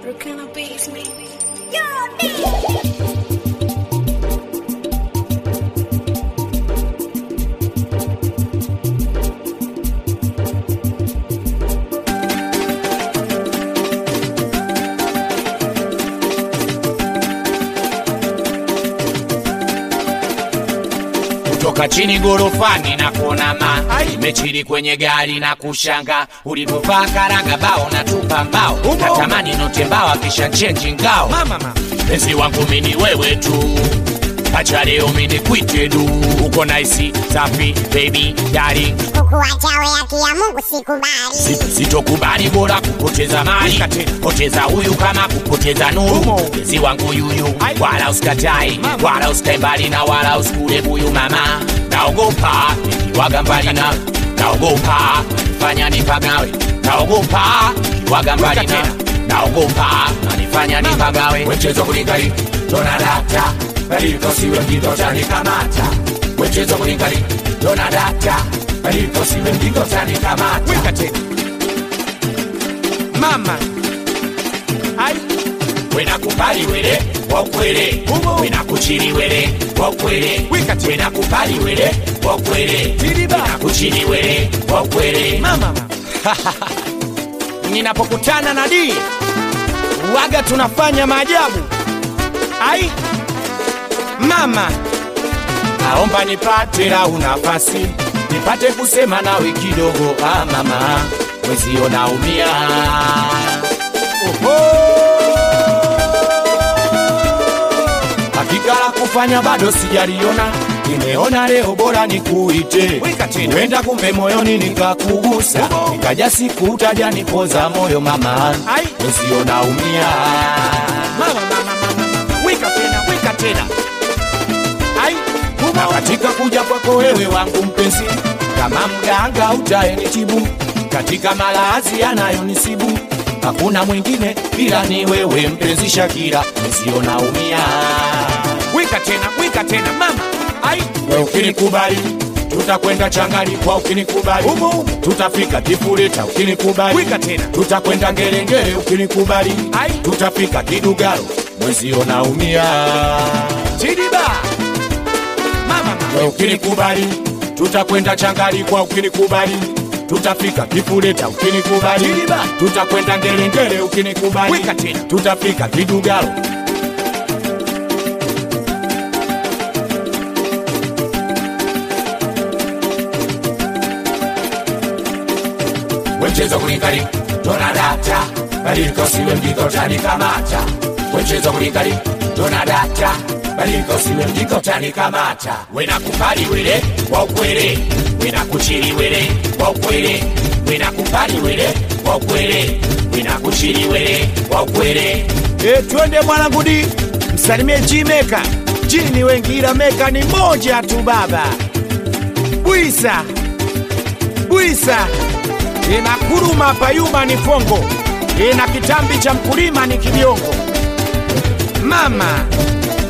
Brooklyn beats me. kutoka chini gorofani na kuona ma imechili kwenye gari na kushanga ulivyovaa karanga bao na tupa mbao natamani note mbao kisha chenji ngao penzi wangu mini wewe tu acha leo mini kwite du uko naisi safi baby dari kukuacha we haki ya Mungu sikubali. sitokubali bora kupoteza mali poteza huyu kama kupoteza nuru penzi wangu yuyu wala usikatai wala usikae mbali na wala usikule buyu mama naogopa nikiwaga mbali na naogopa fanya nipagawe naogopa nikiwaga mbali na naogopa nanifanya nipagawe wechezo kulingali donadata balikosiwe mjitotanikamata wechezo kulingali donadata balikosiwe mjitotanikamata mama ai wena kupali wele wakwele wena kuchili wele wakwele Wikati. wena kupali wele wakwele Tiriba. wena kuchili wele wakwele mama ninapokutana na dii waga tunafanya maajabu ai mama naomba nipate lau nafasi nipate kusema nawe kidogo ah mama wezio naumia hakika la kufanya bado sijaliona nimeona leo bora nikuite Wika tena. wenda kumbe moyoni nikakugusa nikaja siku utaja nipoza moyo mama Ai. wezio naumia mama mama mama mama wika tena wika tena ai na katika kuja kwako wewe wangu mpenzi, kama mganga utaenitibu katika malazi yanayonisibu, hakuna mwingine ila ni wewe mpenzi Shakira, nisio naumia wika tena wika tena mama ai we ukinikubali tutakwenda changani kwa ukinikubali Umo, umo. tutafika kifureta ukinikubali Wika tena. tutakwenda ngerengere ukinikubali Ai. tutafika kidugaro mwezio naumia tiriba mama mama we ukinikubali tutakwenda changali kwa ukinikubali tutafika kifuleta ukinikubali Tiliba. tutakwenda ngerengere ukinikubali Wika tena. tutafika kidugalo wechezo kulingali donadata balikosiwe mjikotanikamata wechezo kulingali donadata balikosiwe mjikotanikamata wenakupali wele wa ukwele wenakuchili wele wa ukwele wenakupali wele wa ukwele wenakuchili wele wa ukwele e, twende mwanangu di msalimie jimeka jini wengi ila meka ni moja tu baba bwisa bwisa ina kuruma payuma ni fongo ina kitambi cha mkulima ni kibiongo mama